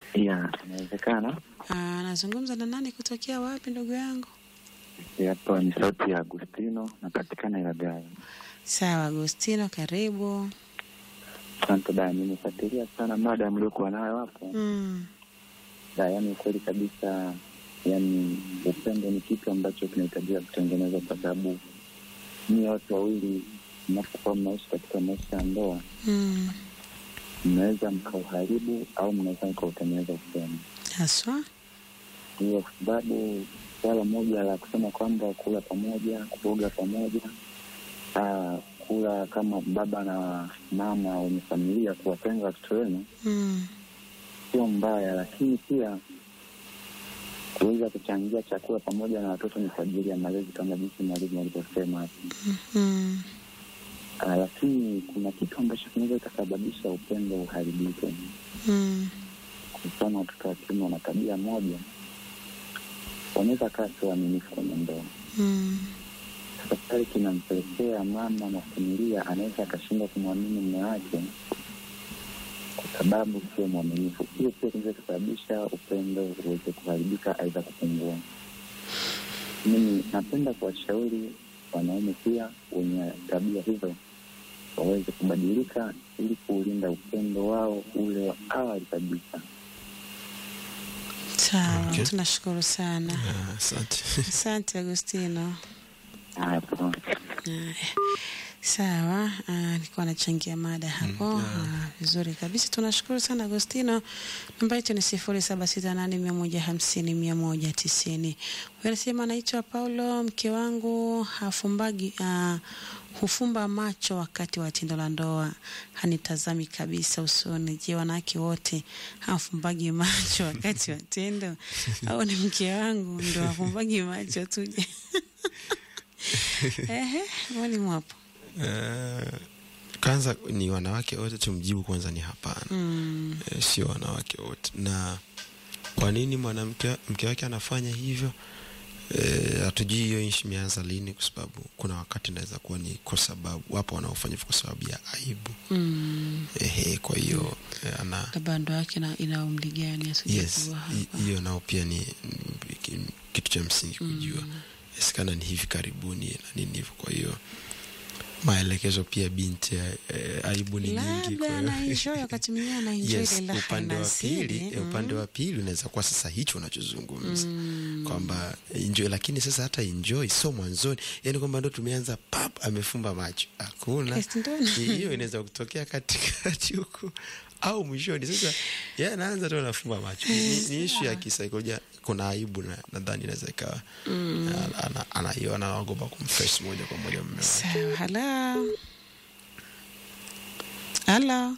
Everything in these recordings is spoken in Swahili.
Ya, inawezekana. Ah, nazungumza na nani kutokea wapi ndugu yangu? Hapa ni sauti ya Agustino, napatikana Ilagala. Sawa Agustino, karibu. Asante da, nimefuatilia sana mada mliokuwa nayo hapo Mm. da, yani kweli kabisa, yani upendo ni kitu ambacho kinahitajika kutengenezwa, kwa sababu nyie watu wawili mnapokuwa mnaishi katika maisha ya ndoa, Mm. mnaweza mkauharibu au mnaweza mkautengeneza upendo. Haswa? Hiyo kwa sababu swala moja la kusema kwamba kula pamoja, kuoga pamoja, ah, kula kama baba na mama wenye familia, kuwatenga watoto wenu Mm. sio mbaya, lakini pia kuweza kuchangia chakula pamoja na watoto ni kwa ajili ya malezi kama jinsi mwalimu alivyosema hapo. Mm. Ah, lakini kuna kitu ambacho kinaweza kikasababisha upendo uharibike. Mm. Kwa mfano, watoto wa kiume wana tabia moja, wanaweza kaa sio waaminifu kwenye ndoa. Mm. Sasa pale kinampelekea mama na familia anaweza akashindwa kumwamini mume wake kwa sababu sio mwaminifu. Hiyo pia kinaweza kusababisha upendo uweze kuharibika, aidha kupungua. Mimi napenda kuwashauri wanaume pia wenye tabia hizo waweze kubadilika ili kuulinda upendo wao ule wa awali kabisa. Sawa, Okay. tunashukuru sana. Ah, Asante. Asante Agustino. Haya, poa. Haya. Sawa, ah, nilikuwa nachangia mada hapo Ah, vizuri kabisa. Tunashukuru sana Agostino. Namba yetu ni sifuri saba sita nane mia moja hamsini mia moja tisini. Huyu anasema anaitwa Paulo, mke wangu hafumbagi ah, hufumba macho wakati wa tendo la ndoa, hanitazami kabisa usoni. Je, wanawake wote hafumbagi macho wakati wa tendo au ni mke wangu ndo hafumbagi macho tuje? Ehe, mwalimu hapo. Eh, kwanza ni wanawake wote, tumjibu kwanza ni hapana. Mm. Eh, sio wanawake wote. Na kwa nini mwanamke mke wake anafanya hivyo? Eh, hatujui hiyo nchi imeanza lini, kwa sababu kuna wakati inaweza kuwa ni kwa sababu wapo wanaofanya hivyo kwa sababu ya aibu. Mm. Ehe, kwa hiyo eh, ana labda ndoa yake ina- ina umri gani yes, asijajua hi- hapa. hiyo nao pia ni mm, ki- kitu cha msingi kujua. Inawezekana ni hivi karibuni na nini hivyo, kwa hiyo maelekezo pia binti eh, aibu ni nyingi, kwa labda hiyo anaenjoy wakati mwingine anaenjoy yes, ile raha upande wa inazidi. pili eh, upande wa pili unaweza kuwa sasa hicho unachozungumza kwamba enjoy, lakini sasa hata enjoy sio mwanzoni, yani kwamba ndo tumeanza pap, amefumba macho, hakuna Yes, ndo- hiyo inaweza kutokea katikati huko au mwishoni. Sasa yeye anaanza tu anafumba macho, ni, ni ishu ya kisaikolojia. Kuna aibu na nadhani inaweza ikawa ana- ana- anaiona anaogopa kumfresh moja kwa moja mume wake. sawa halo halo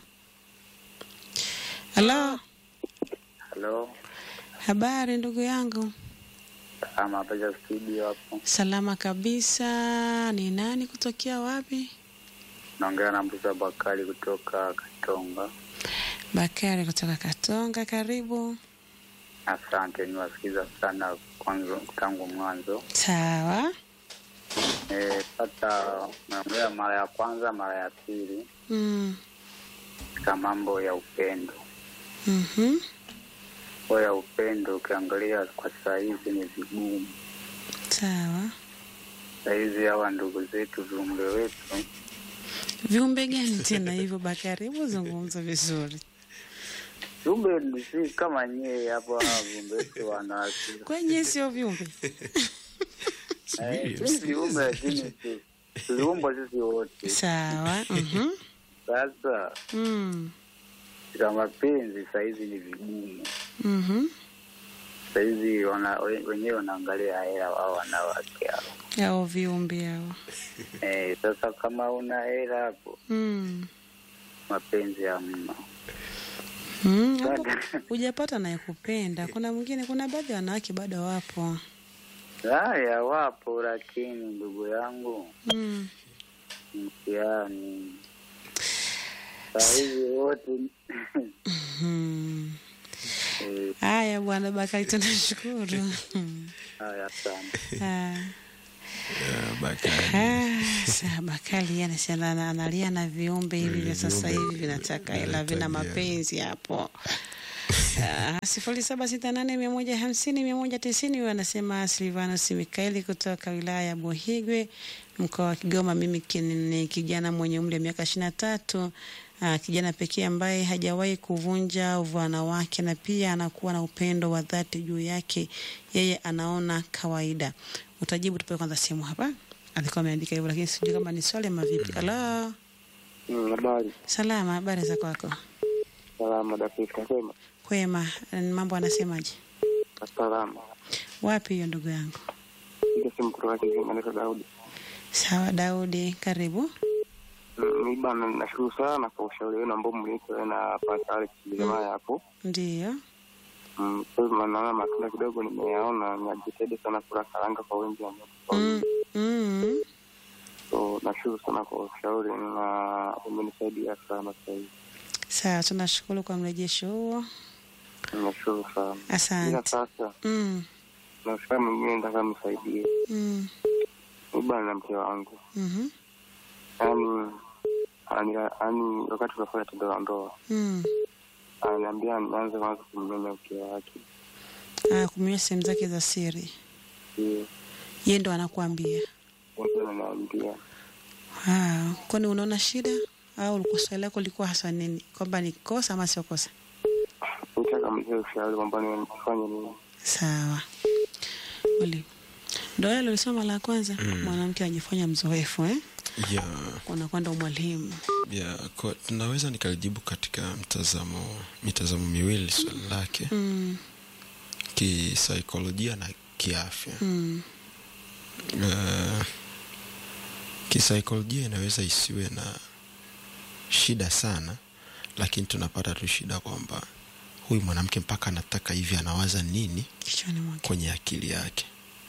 halo Halo, habari ndugu yangu ama hapa za studio hapo. salama kabisa ni nani kutokea wapi Naongea na Mbuza Bakari kutoka Katonga. bakari kutoka katonga karibu Asante, niwasikiza sana kwanza tangu mwanzo. sawa E, pata naongea mara ya kwanza, mara ya pili mm. katika mambo ya upendo. mhm. Mambo ya upendo ukiangalia kwa saa hizi ni vigumu. sawa Saa hizi hawa ndugu zetu viumbe wetu viumbe gani tena hivyo bakari hebu zungumza vizuri viumbe si kama nyie hapo, hawa viumbe wetu wanawake kwenye sio viumbe Eh, si viumbe lakini tu- tuliumbwa sisi wote. sawa mhm. Sasa mm. katika mapenzi sahizi ni vigumu. mhm. Sahizi wana, we- wenyewe wanaangalia hela au wanawake hao. ao viumbe ao Eh, sasa kama una hela hapo mm. mapenzi hamna. mm. hapo hujapata nayekupenda kuna mwingine kuna baadhi ya wanawake bado wapo Haya wapo, lakini ndugu yangu mm. mtihani sahizi wote mm. eh, haya bwana bakari tunashukuru haya sana. Ah. Ah, Bakari. Ah, saa Bakari yeye anasema ana- analia na viumbe hivi vya sasa viumbe hivi vinataka hela vinahitaji vina hela. mapenzi hapo. sifuri saba sita nane mia moja hamsini mia moja tisini huyo anasema Silvanus Mikaeli kutoka wilaya ya Buhigwe mkoa wa Kigoma. Mimi ki- ni kijana mwenye umri wa miaka ishirini na tatu uh, kijana pekee ambaye hajawahi kuvunja uvana wake na pia anakuwa na upendo wa dhati juu yake, yeye anaona kawaida. Utajibu, tupewe kwanza simu hapa. Alikuwa ameandika hivyo, lakini sijui kama ni swali ama vipi. Halo, Habari salama, habari za kwako? salama, dakika sema Kwema, mambo anasemaje? salama. Wapi hiyo ndugu yangu? Ile simu kutoka Kizinga, naitwa Daudi. Sawa Daudi, karibu. Mm, Mi bana, nashukuru sana kwa ushauri wenu ambao mlitoa na Pastor Alex jamaa hapo. Ndiyo. Mm, Kwa hivyo naona matunda kidogo nimeyaona, najitahidi sana kula karanga kwa wingi ambao Mm, mm. so nashukuru sana kwa ushauri na umenisaidia sana sasa hivi. Sawa, tunashukuru kwa mrejesho huo. Nashukuru sana. Ila Asante. sasa Mm, na ushauri mwingine nataka msaidie. mm, Mi bana na mke wangu, mhm, yaani ani ani wakati tunafanya tendo la ndoa mm. ananiambia nianze kwanza kumnyonya mke wake. Ah, kumia sehemu zake za siri, Ndio ye ndo anakuambia. ndio ananiambia Ah, kwani unaona shida au ulikuwa swali lako lilikuwa hasa nini, kwamba ni kosa ama sio kosa? nitaka mzee ushauri kwamba nifanye nini. Sawa. Uli. Ndo yale ulisoma la kwanza, mwanamke anajifanya mzoefu eh? ya Unakwenda umwalimu. ya kwa, tunaweza nikalijibu katika mtazamo mitazamo miwili swali lake Mm, kisaikolojia na kiafya mm, uh, kisaikolojia inaweza isiwe na shida sana lakini tunapata tu shida kwamba huyu mwanamke mpaka anataka hivi anawaza nini kichwani mwake. kwenye akili yake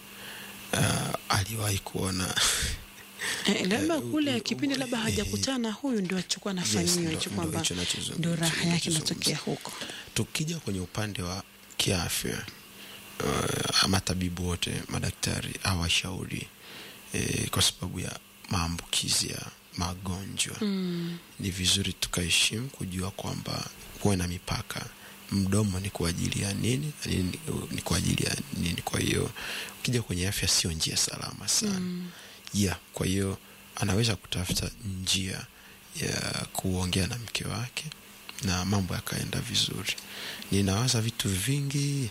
uh, aliwahi kuona Eh, labda Eh, kule u- kipindi u- labda eh, hajakutana huyu ndio achukua nafanyiwa ndo- hicho ndo kwamba hicho nachozungumza, ndo raha hicho yake nachozungumza. inatokea huko. tukija kwenye upande wa kiafya uh, matabibu wote madaktari hawashauri eh, kwa sababu ya maambukizi ya magonjwa Mm, ni vizuri tukaheshimu kujua kwamba kuwe na mipaka mdomo ni kwa ajili ya nini na nini ni kwa ajili ya nini kwa hiyo ukija kwenye afya sio njia salama sana mm, yeah kwa hiyo anaweza kutafuta njia ya kuongea na mke wake na mambo yakaenda vizuri ninawaza vitu vingi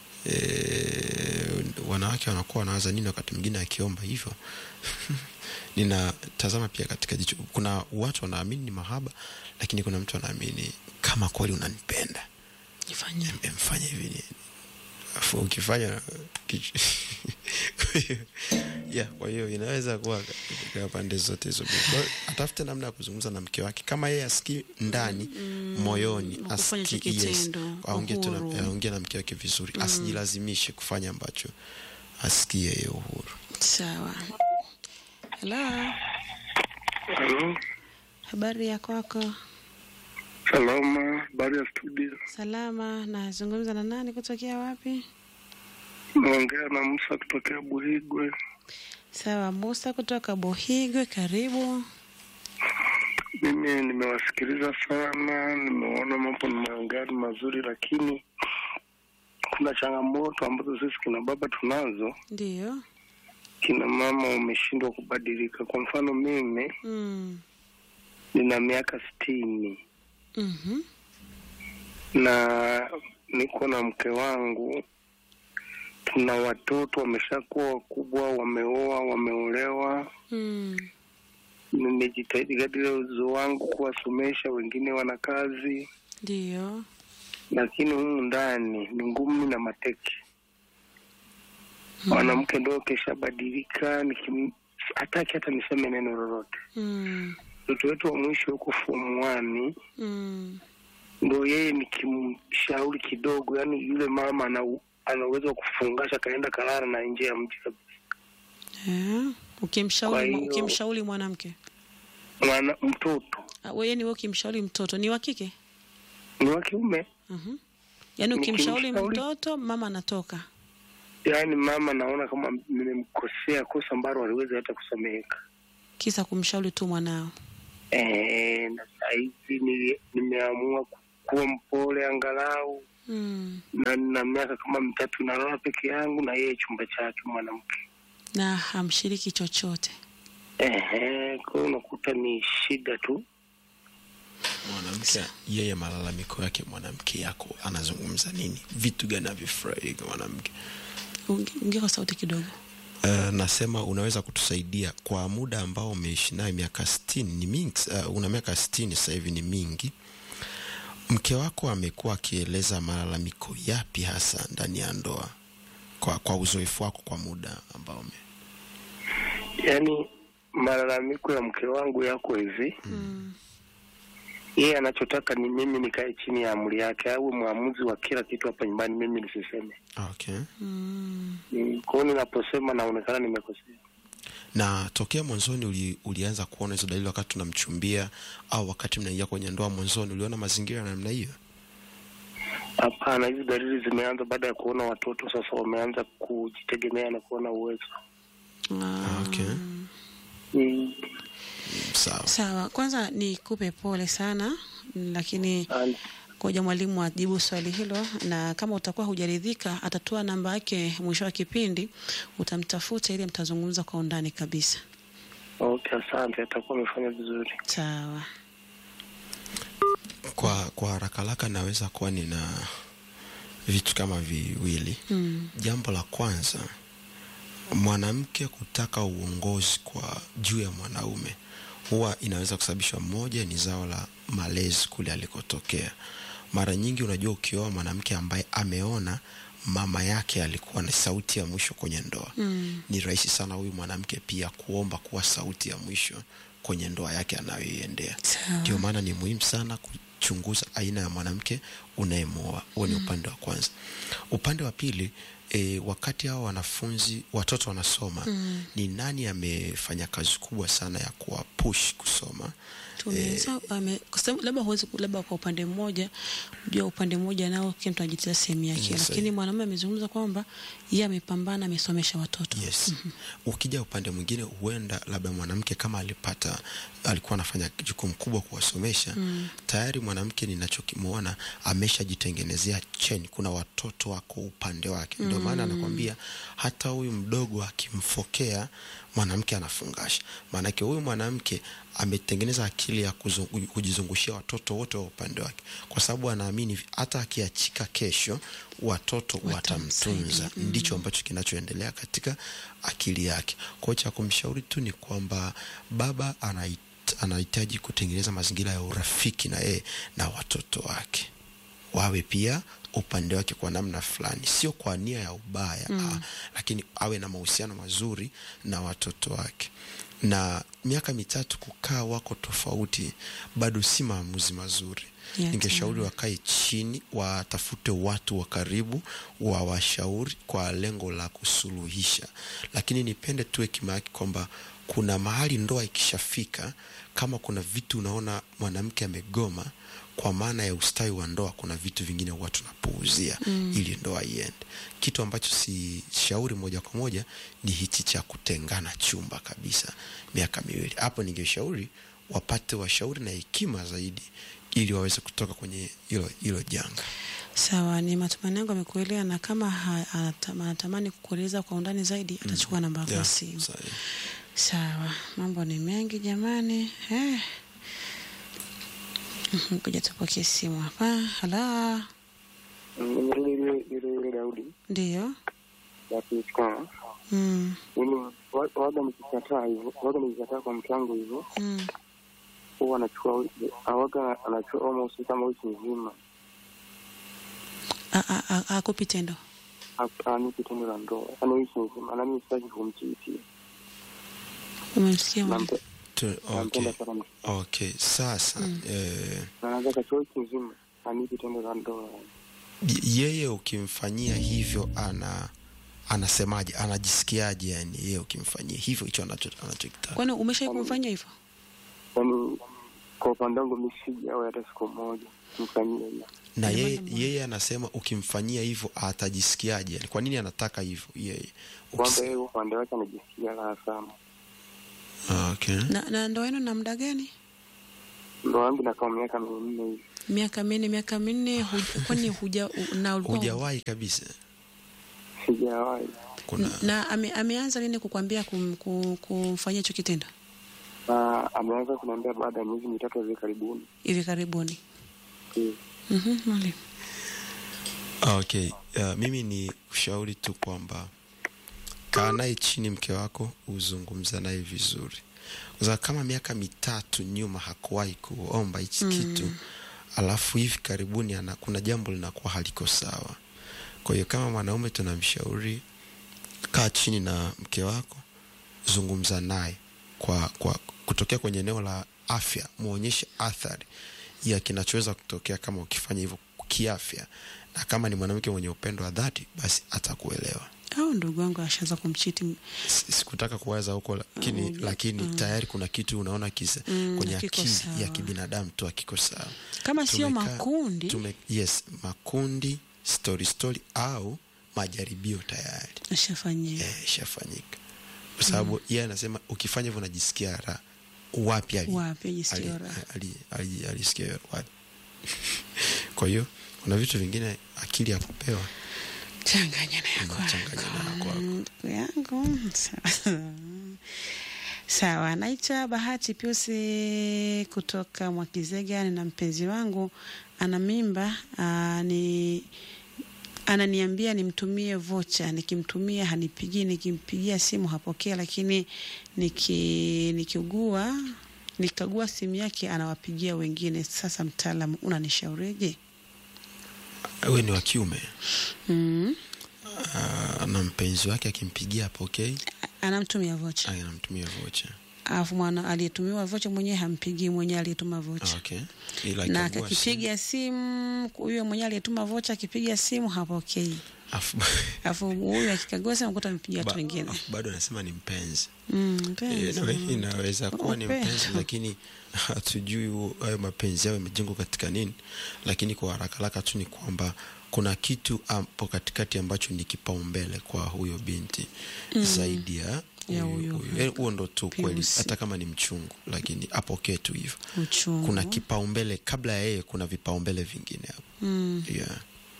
e, wanawake wanakuwa wanawaza nini wakati mwingine akiomba hivyo ninatazama pia katika jicho kuna watu wanaamini ni mahaba lakini kuna mtu anaamini kama kweli unanipenda nifanye. mfanya hivi ni afu ukifanya kich- kwa hiyo yeah, kwa hiyo inaweza kuwa katika pande zote hizo mbili. Kwa hiyo atafute namna ya kuzungumza na mke wake kama yeye asikii ndani moyoni kufanya hicho asikii- yes, kitendo, aongee tu na- uhuru. aongee na mke wake vizuri asijilazimishe kufanya ambacho asikie yeye uhuru Sawa. Hello, Halo, habari ya kwako? salama. Habari ya studio, Salama. Nazungumza na nani? Kutokea wapi? naongea na Musa kutokea Buhigwe. Sawa, Musa kutoka Bohigwe, karibu. Mimi nimewasikiliza sana, nimeona mambo nimeongea ni mazuri, lakini kuna changamoto ambazo sisi kina baba tunazo. Ndiyo. Kina mama wameshindwa kubadilika. Kwa mfano mimi Mm. nina miaka sitini Mhm. na niko na mke wangu, tuna watoto wameshakuwa wakubwa, wameoa, wameolewa. Mm. Nimejitahidi kadiri ya uwezo wangu kuwasomesha, wengine wana kazi, Ndiyo. lakini humu ndani ni ngumi na mateke. Mwanamke ndo keshabadilika, nikim- hataki hata niseme neno lolote. Mm. Mtoto wetu wa mwisho huko form one Mm. ndo yeye nikimshauri kidogo, yani yule mama ana ana uwezo wa kufungasha kaenda kalala na nje ya mji kabisa. Eh, Ukimshauri Kwa mwa- hiyo- ukimshauri mwanamke Mwana mtoto Ah, wewe ni wewe ukimshauri mtoto ni wa kike? ni wa kiume, Mhm. Yaani ukimshauri Nikimshauri- mtoto mama anatoka. yaani mama naona kama nimemkosea kosa ambalo aliweza hata kusameheka. Kisa kumshauri tu mwanao. Eh, na saa hizi ni- nimeamua ku- kuwa mpole angalau Mm. na nina miaka kama mitatu nalala peke yangu na yeye chumba chake mwanamke. Na hamshiriki chochote. Ehe, kwa hiyo unakuta ni shida tu. mwanamke yeye malalamiko yake mwanamke yako anazungumza nini vitu gani avifurahi kwa mwanamke Unge- Ongea kwa sauti kidogo. Uh, nasema unaweza kutusaidia kwa muda ambao umeishi naye miaka sitini ni mingi uh, una miaka sitini sasa hivi ni mingi mke wako amekuwa akieleza malalamiko yapi hasa ndani ya ndoa kwa, kwa uzoefu wako kwa muda ambao ume Yaani malalamiko ya mke wangu yako hivi, Mm. yeye anachotaka ni mimi nikae chini ya amri yake, awe mwamuzi wa kila kitu hapa nyumbani, mimi nisiseme. okay. Mm. Mm, Kwa hiyo ninaposema naonekana nimekosea. na tokea mwanzoni uli, ulianza kuona hizo dalili wakati tunamchumbia au wakati mnaingia kwenye ndoa mwanzoni uliona mazingira ya namna hiyo Hapana, hizi dalili zimeanza baada ya kuona watoto sasa wameanza kujitegemea na kuona uwezo. Ah. okay. Mm, sawa Sawa, kwanza nikupe pole sana, lakini and- ngoja mwalimu ajibu swali hilo, na kama utakuwa hujaridhika, atatoa namba yake mwisho wa kipindi, utamtafuta ili mtazungumza kwa undani kabisa. Okay, asante, atakuwa amefanya vizuri. Sawa. kwa kwa haraka haraka naweza kuwa nina vitu kama viwili Mm. jambo la kwanza mwanamke kutaka uongozi kwa juu ya mwanaume huwa inaweza kusababishwa moja ni zao la malezi kule alikotokea mara nyingi unajua ukioa mwanamke ambaye ameona mama yake alikuwa na sauti ya mwisho kwenye ndoa Mm. ni rahisi sana huyu mwanamke pia kuomba kuwa sauti ya mwisho kwenye ndoa yake anayoiendea Sawa. ndio maana ni muhimu sana kuchunguza aina ya mwanamke unayemwoa huo ni upande wa kwanza upande wa pili e, wakati hao wanafunzi watoto wanasoma Mm. ni nani amefanya kazi kubwa sana ya kuwapush kusoma Tunaweza ame- kwa sababu labda huwezi ku- labda kwa upande mmoja jua upande mmoja nao kila mtu anajitia sehemu yake, Yes, lakini eh. mwanamume amezungumza kwamba yeye amepambana, amesomesha watoto. yes ukija upande mwingine huenda labda mwanamke kama alipata alikuwa anafanya jukumu kubwa kuwasomesha Mm. tayari mwanamke ninachokimwona ameshajitengenezea cheni kuna watoto wako upande wake ndio maana anakwambia hata huyu mdogo akimfokea mwanamke anafungasha maanake huyu mwanamke ametengeneza akili ya kuzungu- kujizungushia watoto wote wa upande wake kwa sababu anaamini hata akiachika kesho watoto Watamsaidia. watamtunza ndicho ambacho kinachoendelea katika akili yake kwa hiyo cha kumshauri tu ni kwamba baba anahit- anahitaji kutengeneza mazingira ya urafiki na yeye na watoto wake wawe pia upande wake kwa namna fulani sio kwa nia ya ubaya mm. lakini awe na mahusiano mazuri na watoto wake na miaka mitatu kukaa wako tofauti bado si maamuzi mazuri Yeah, ningeshauri wakae chini watafute watu wa karibu wawashauri kwa lengo la kusuluhisha lakini nipende tu hekima yake kwamba kuna mahali ndoa ikishafika kama kuna vitu unaona mwanamke amegoma kwa maana ya ustawi wa ndoa kuna vitu vingine huwa tunapuuzia mm. ili ndoa iende kitu ambacho si shauri moja kwa moja ni hichi cha kutengana chumba kabisa miaka miwili hapo ningeshauri wapate washauri na hekima zaidi ili waweze kutoka kwenye hilo hilo janga Sawa, ni matumaini yangu amekuelewa, na kama ha- anata- anatamani kukueleza kwa undani zaidi atachukua namba yako ya Yeah, simu. sahi. Sawa, mambo ni mengi jamani. Eh. Mhm, Kuja tupokee simu hapa. Hala, Nimerudi ile ile ile Daudi ndiyo. ya kuikaa Mm, mimi wa- waga nikikataa hivyo waga nikikataa kwa mke wangu hivyo mm. huwa anachukua wiki awaga anachukua almost kama wiki nzima A- a- a- Akupi tendo. anipi tendo la ndoa yaani wiki nzima nami sitaki kumchiitia Umemsikia mwalimu? Nampe- Tu- okay. nampenda sana mke okay sasa eh, na anaweza kachukua wiki nzima anipi tendo la ndoa y- yeye ukimfanyia hivyo ana anasemaje anajisikiaje yani yeye ukimfanyia hivyo hicho anacho- anachokitaka Kwani umesha kumfanyia hivyo? yaani kwa upande wangu mi sijawahi hata siku moja mfanyia hiyo na Ndio yeye, maana- yeye anasema ukimfanyia hivyo atajisikiaje yani kwa nini anataka hivyo yeye kwamba Ukis- yeye upande wake anajisikia raha sana okay. Na, na ndoa yenu na muda gani? ndoa yangu inakaa miaka minne hivi. Miaka minne, miaka minne, huj- kwani huja u- na ulikuwa hujawahi kabisa Sijawahi. kuna na ame, ameanza lini kukwambia kum, kum, kumfanyia hicho kitendo? Na ameanza kuniambia baada ya miezi mitatu hivi karibuni. Hivi karibuni. Eh, Mhm, mwalimu. Ah, okay uh, mimi ni ushauri tu kwamba kaa naye chini mke wako uzungumza naye vizuri kwa sababu kama miaka mitatu nyuma hakuwahi kuomba hichi kitu alafu hivi karibuni ana, kuna jambo linakuwa haliko sawa kwa hiyo kama mwanaume tunamshauri kaa chini na mke wako zungumza naye kwa, kwa kutokea kwenye eneo la afya muonyeshe athari ya kinachoweza kutokea kama ukifanya hivyo kiafya na kama ni mwanamke mwenye upendo wa dhati basi atakuelewa Au ndugu wangu ashaanza kumchiti S- sikutaka kuwaza huko lakini, Mm, lakini tayari kuna kitu unaona kisa Mm, kwenye hakiko akili sawa. ya kibinadamu tu akiko sawa kama sio Tumekaa- makundi tume, yes makundi story story au majaribio tayari ashafanyia. eh, ishafanyika kwa sababu yeye anasema ukifanya hivyo unajisikia raha wapi ali- Wapi ali- ajisikia raha? ali- ali- alisikia hiyo wapi kwa hiyo kuna vitu vingine akili ya kupewa Changanya na yako. Unachanganya na yako hapo. Ndugu yangu. Sawa. Sawa, naitwa Bahati Piusi kutoka Mwakizega. Nina mpenzi wangu ana mimba aa, ni ananiambia nimtumie vocha, nikimtumia hanipigii, nikimpigia simu hapokea, lakini niki nikiugua nikagua simu yake anawapigia wengine. Sasa mtaalamu, unanishaurije? we ni wa kiume mm. Ah, na mpenzi wake akimpigia apokei Anamtumia vocha anamtumia vocha alafu mwana aliyetumiwa vocha mwenyewe hampigii mwenyewe aliyetuma vocha okay. ila na akagua akipiga simu huyo mwenyewe aliyetuma vocha akipiga simu hapokei simu, afu- alafu huyu akikagua simu kuta amepigia watu ba- wengine afu bado anasema ni mpenzi Mm, Eh, mpenzi. inawe- inaweza kuwa ni Upendo. mpenzi lakini hatujui huo- hayo mapenzi yao yamejengwa katika nini lakini kwa haraka haraka tu ni kwamba kuna kitu hapo katikati ambacho ni kipaumbele kwa huyo binti zaidi ya Ya huyu- huyo huyu. Eh, huo ndo tu kweli Piusi. hata kama ni mchungu lakini apokee tu hivyo uchungu kuna kipaumbele kabla ya yeye kuna vipaumbele vingine hapo mm. yeah.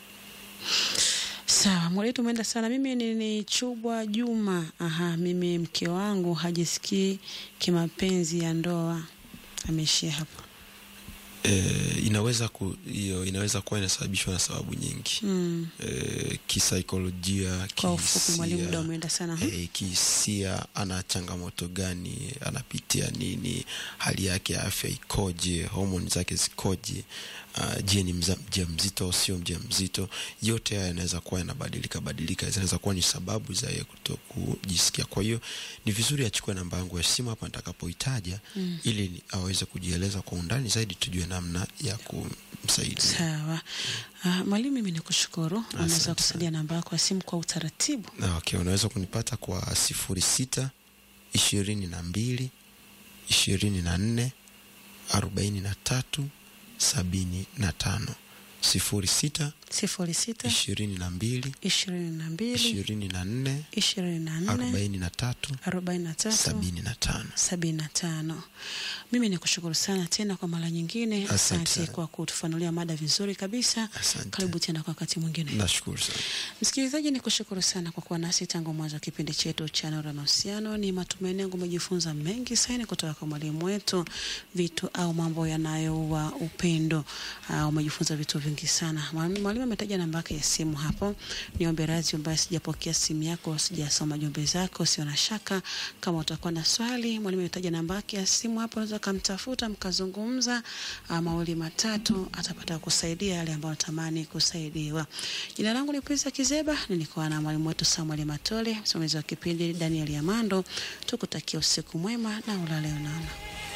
sawa mwalitu umeenda sana mimi ni, ni chubwa juma aha mimi mke wangu hajisikii kimapenzi ya ndoa ameishia hapo eh, inaweza ku, hiyo inaweza kuwa inasababishwa na sababu nyingi mm. eh, kisaikolojia kwa ufupi mwalimu muda kihisia, umeenda sana ha? eh, kihisia ana changamoto gani anapitia nini hali yake ya afya ikoje homoni zake zikoje uh, je ni mza- mjamzito au sio mjamzito yote haya yanaweza kuwa yanabadilika badilika zinaweza kuwa ni sababu za yeye kuto kujisikia kwa hiyo ni vizuri achukue namba yangu ya simu hapa nitakapoitaja mm. ili ni- aweze kujieleza kwa undani zaidi tujue namna ya kumsaidia sawa uh, mwalimu mimi nikushukuru unaweza Asante kusaidia namba yako ya simu kwa utaratibu Na, okay, unaweza kunipata kwa sifuri sita ishirini na mbili ishirini na nne arobaini na tatu sabini na tano sifuri sita sifuri sita ishirini na mbili ishirini na mbili ishirini na nne ishirini na nne arobaini na tatu arobaini na tatu sabini na tano sabini na tano mimi ni kushukuru sana tena kwa mara nyingine Asante asante sana. kwa kutufanulia mada vizuri kabisa Asante. karibu tena kwa wakati mwingine nashukuru sana msikilizaji ni kushukuru sana kwa kuwa nasi tangu mwanzo wa kipindi chetu cha neno la mahusiano ni matumaini yangu umejifunza mengi sana kutoka kwa mwalimu wetu vitu au mambo yanayoua upendo uh, umejifunza vitu vingi sana Mwalimu- mwalimu ametaja namba yake ya simu hapo niombe radhi ambaye sijapokea simu yako sijasoma jumbe zako sio na shaka kama utakuwa na swali mwalimu ametaja namba yake ya simu hapo unaweza ukamtafuta mkazungumza uh, mawili matatu atapata kusaidia yale ambayo natamani kusaidiwa jina langu ni Prince Kizeba nilikuwa na mwalimu wetu Samuel Matole msimamizi wa kipindi Daniel Yamando tukutakia usiku mwema na ulale unaona